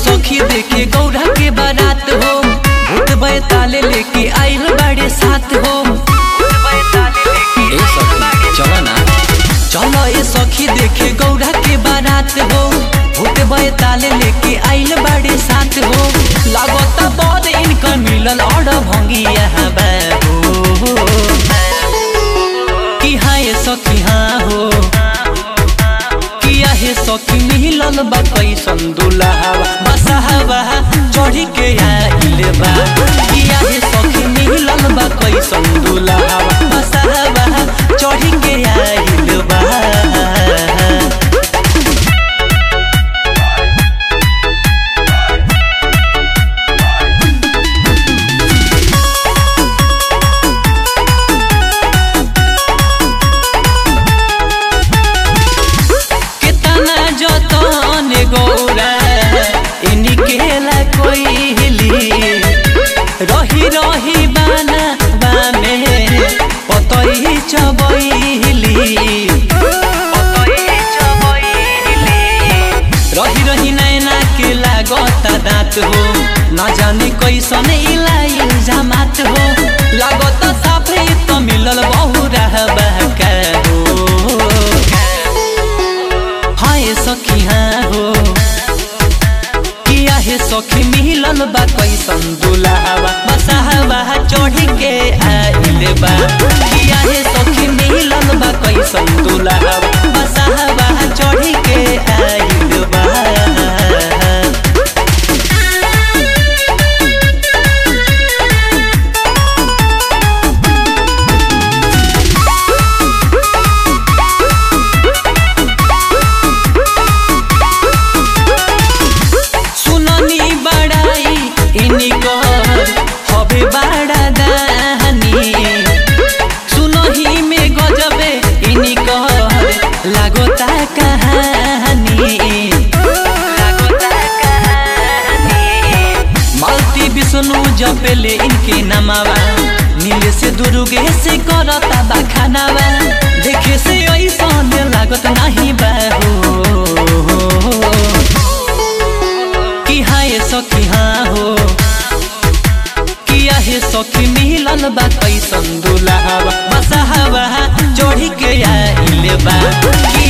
सखी देखे गौरा के बारात हो भूत बैताले लेके आइल बाड़े साथ हो ए सखी चल ना चलो ए सखी देखे गौरा के बारात हो भूत बैताले लेके आइल बाड़े साथ हो लागता बड़ इनकर मिलल और भंगी यहाँ बाबू कि हाँ ये सखी हाँ हो किया हे सखी मिलल बा कैसन दुल्हावा बसहावा चढ़ी के आइल बा किया हे सखी मिलल बा कैसन दुल्हावा बसहावा चढ़ी के आइल बा कितना जतन गौरा इनकेला कोइली रही रही बाना बामे पतई चबैली रही रही नैना के लागता दाँत हो न जाने कैसन इलाई जमात हो लागत साफे त मिलल बहु रहबा का हो हाय सखी हाँ हो किया हे सखी मिलल बा कैसन दुल्हावा बसहावा चढ़ी के आइल बा किया हे सखी मिलल बा कैसन दुल्हावा बसहावा चढ़ी के आइल बा सुननी बड़ाई इनकर हबे बड़ा दानी सुनही में गजबे इनकर लागोता कहानी मालती विष्णु जपेले इनके नमावा नीले से दुर्गे से करता बखानावा देखे से ऐसा लागत नहीं बाहो कि हाँ ये सखी हाँ हो किया हे सखी मिलल बा कैसन दुल्हावा बसहावा चढ़ी के आइल बा कि